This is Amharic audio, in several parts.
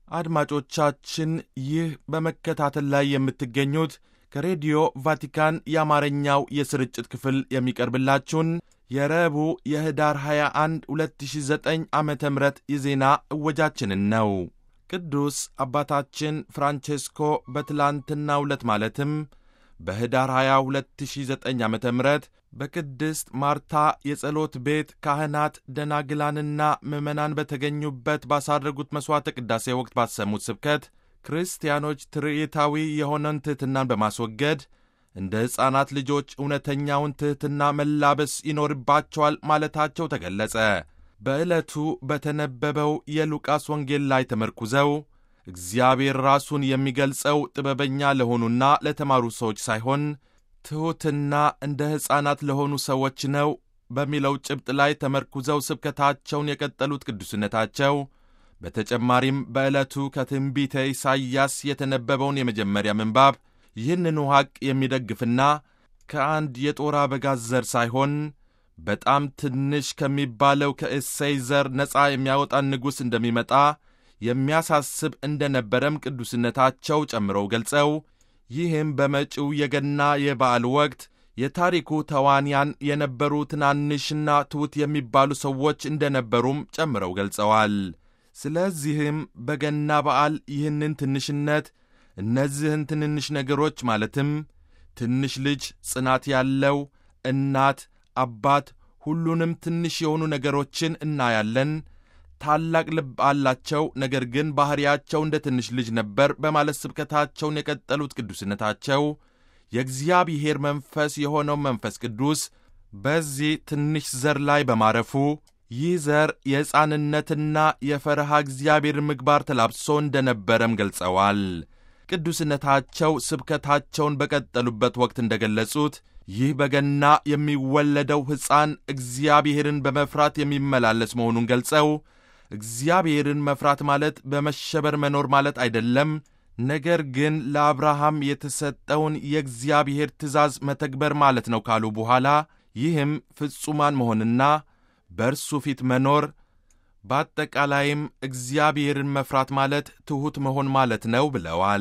አድማጮቻችን ይህ በመከታተል ላይ የምትገኙት ከሬዲዮ ቫቲካን የአማርኛው የስርጭት ክፍል የሚቀርብላችሁን የረቡዕ የህዳር 21 2009 ዓ ም የዜና እወጃችንን ነው። ቅዱስ አባታችን ፍራንቼስኮ በትላንትናው ዕለት ማለትም በህዳር 20 2009 ዓ ም በቅድስት ማርታ የጸሎት ቤት ካህናት ደናግላንና ምዕመናን በተገኙበት ባሳረጉት መሥዋዕተ ቅዳሴ ወቅት ባሰሙት ስብከት ክርስቲያኖች ትርኢታዊ የሆነን ትሕትናን በማስወገድ እንደ ሕፃናት ልጆች እውነተኛውን ትሕትና መላበስ ይኖርባቸዋል ማለታቸው ተገለጸ። በዕለቱ በተነበበው የሉቃስ ወንጌል ላይ ተመርኩዘው እግዚአብሔር ራሱን የሚገልጸው ጥበበኛ ለሆኑና ለተማሩ ሰዎች ሳይሆን ትሑትና እንደ ሕፃናት ለሆኑ ሰዎች ነው በሚለው ጭብጥ ላይ ተመርኩዘው ስብከታቸውን የቀጠሉት ቅዱስነታቸው በተጨማሪም በዕለቱ ከትንቢተ ኢሳይያስ የተነበበውን የመጀመሪያ ምንባብ ይህንኑ ሐቅ የሚደግፍና ከአንድ የጦር አበጋዝ ዘር ሳይሆን በጣም ትንሽ ከሚባለው ከእሴይ ዘር ነፃ የሚያወጣን ንጉሥ እንደሚመጣ የሚያሳስብ እንደነበረም ቅዱስነታቸው ጨምረው ገልጸው ይህም በመጪው የገና የበዓል ወቅት የታሪኩ ተዋንያን የነበሩ ትናንሽና ትሑት የሚባሉ ሰዎች እንደነበሩም ጨምረው ገልጸዋል። ስለዚህም በገና በዓል ይህንን ትንሽነት እነዚህን ትንንሽ ነገሮች ማለትም ትንሽ ልጅ፣ ጽናት ያለው እናት፣ አባት፣ ሁሉንም ትንሽ የሆኑ ነገሮችን እናያለን። ታላቅ ልብ አላቸው፣ ነገር ግን ባሕርያቸው እንደ ትንሽ ልጅ ነበር በማለት ስብከታቸውን የቀጠሉት ቅዱስነታቸው የእግዚአብሔር መንፈስ የሆነው መንፈስ ቅዱስ በዚህ ትንሽ ዘር ላይ በማረፉ ይህ ዘር የሕፃንነትና የፈረሃ እግዚአብሔር ምግባር ተላብሶ እንደነበረም ገልጸዋል። ቅዱስነታቸው ስብከታቸውን በቀጠሉበት ወቅት እንደገለጹት ይህ በገና የሚወለደው ሕፃን እግዚአብሔርን በመፍራት የሚመላለስ መሆኑን ገልጸው እግዚአብሔርን መፍራት ማለት በመሸበር መኖር ማለት አይደለም፣ ነገር ግን ለአብርሃም የተሰጠውን የእግዚአብሔር ትእዛዝ መተግበር ማለት ነው ካሉ በኋላ ይህም ፍጹማን መሆንና በእርሱ ፊት መኖር በአጠቃላይም እግዚአብሔርን መፍራት ማለት ትሑት መሆን ማለት ነው ብለዋል።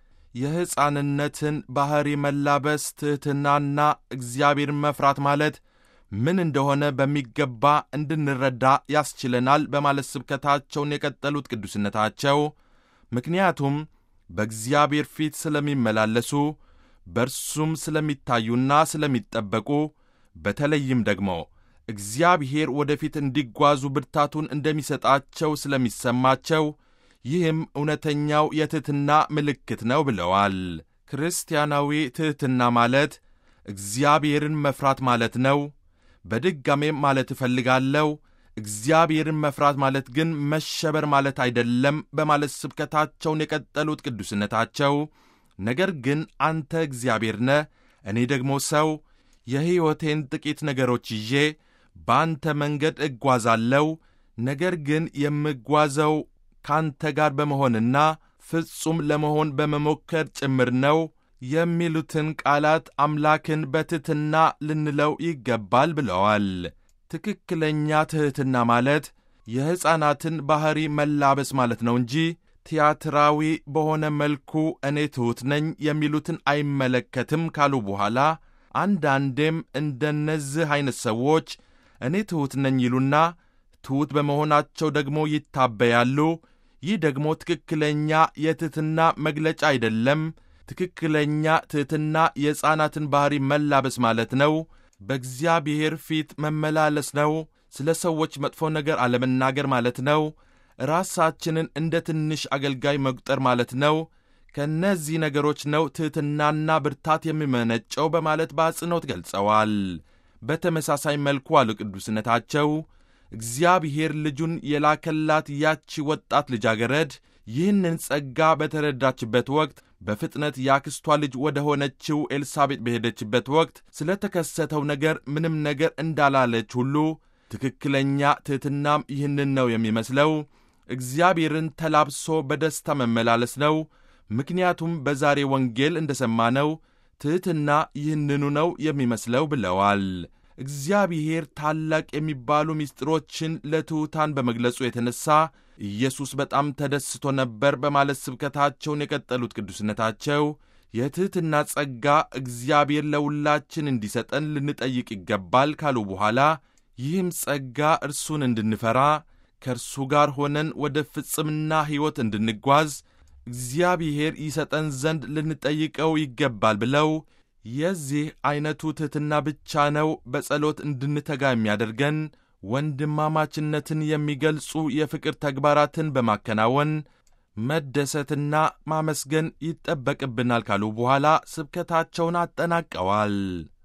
የሕፃንነትን ባሕሪ መላበስ ትሕትናና እግዚአብሔርን መፍራት ማለት ምን እንደሆነ በሚገባ እንድንረዳ ያስችለናል በማለት ስብከታቸውን የቀጠሉት ቅዱስነታቸው ምክንያቱም በእግዚአብሔር ፊት ስለሚመላለሱ በእርሱም ስለሚታዩና ስለሚጠበቁ በተለይም ደግሞ እግዚአብሔር ወደፊት እንዲጓዙ ብርታቱን እንደሚሰጣቸው ስለሚሰማቸው ይህም እውነተኛው የትሕትና ምልክት ነው ብለዋል። ክርስቲያናዊ ትሕትና ማለት እግዚአብሔርን መፍራት ማለት ነው። በድጋሜም ማለት እፈልጋለሁ እግዚአብሔርን መፍራት ማለት ግን መሸበር ማለት አይደለም በማለት ስብከታቸውን የቀጠሉት ቅዱስነታቸው ነገር ግን አንተ እግዚአብሔር ነህ፣ እኔ ደግሞ ሰው የሕይወቴን ጥቂት ነገሮች ይዤ በአንተ መንገድ እጓዛለሁ። ነገር ግን የምጓዘው ካንተ ጋር በመሆንና ፍጹም ለመሆን በመሞከር ጭምር ነው የሚሉትን ቃላት አምላክን በትሕትና ልንለው ይገባል ብለዋል። ትክክለኛ ትሕትና ማለት የሕፃናትን ባሕሪ መላበስ ማለት ነው እንጂ ቲያትራዊ በሆነ መልኩ እኔ ትሑት ነኝ የሚሉትን አይመለከትም ካሉ በኋላ አንዳንዴም እንደነዚህ ዐይነት ሰዎች እኔ ትሑት ነኝ ይሉና ትሑት በመሆናቸው ደግሞ ይታበያሉ። ይህ ደግሞ ትክክለኛ የትሕትና መግለጫ አይደለም። ትክክለኛ ትሕትና የሕፃናትን ባሕሪ መላበስ ማለት ነው። በእግዚአብሔር ፊት መመላለስ ነው። ስለ ሰዎች መጥፎ ነገር አለመናገር ማለት ነው። ራሳችንን እንደ ትንሽ አገልጋይ መቁጠር ማለት ነው። ከእነዚህ ነገሮች ነው ትሕትናና ብርታት የሚመነጨው በማለት በአጽንኦት ገልጸዋል። በተመሳሳይ መልኩ አሉ ቅዱስነታቸው እግዚአብሔር ልጁን የላከላት ያቺ ወጣት ልጃገረድ ይህንን ጸጋ በተረዳችበት ወቅት በፍጥነት የአክስቷ ልጅ ወደ ሆነችው ኤልሳቤጥ በሄደችበት ወቅት ስለ ተከሰተው ነገር ምንም ነገር እንዳላለች ሁሉ ትክክለኛ ትሕትናም ይህንን ነው የሚመስለው። እግዚአብሔርን ተላብሶ በደስታ መመላለስ ነው። ምክንያቱም በዛሬ ወንጌል እንደ ሰማነው ትሕትና ይህንኑ ነው የሚመስለው ብለዋል። እግዚአብሔር ታላቅ የሚባሉ ምስጢሮችን ለትሑታን በመግለጹ የተነሣ ኢየሱስ በጣም ተደስቶ ነበር በማለት ስብከታቸውን የቀጠሉት ቅዱስነታቸው የትሕትና ጸጋ እግዚአብሔር ለሁላችን እንዲሰጠን ልንጠይቅ ይገባል ካሉ በኋላ ይህም ጸጋ እርሱን እንድንፈራ ከእርሱ ጋር ሆነን ወደ ፍጽምና ሕይወት እንድንጓዝ እግዚአብሔር ይሰጠን ዘንድ ልንጠይቀው ይገባል ብለው የዚህ ዐይነቱ ትሕትና ብቻ ነው በጸሎት እንድንተጋ የሚያደርገን ወንድማማችነትን የሚገልጹ የፍቅር ተግባራትን በማከናወን መደሰትና ማመስገን ይጠበቅብናል ካሉ በኋላ ስብከታቸውን አጠናቀዋል።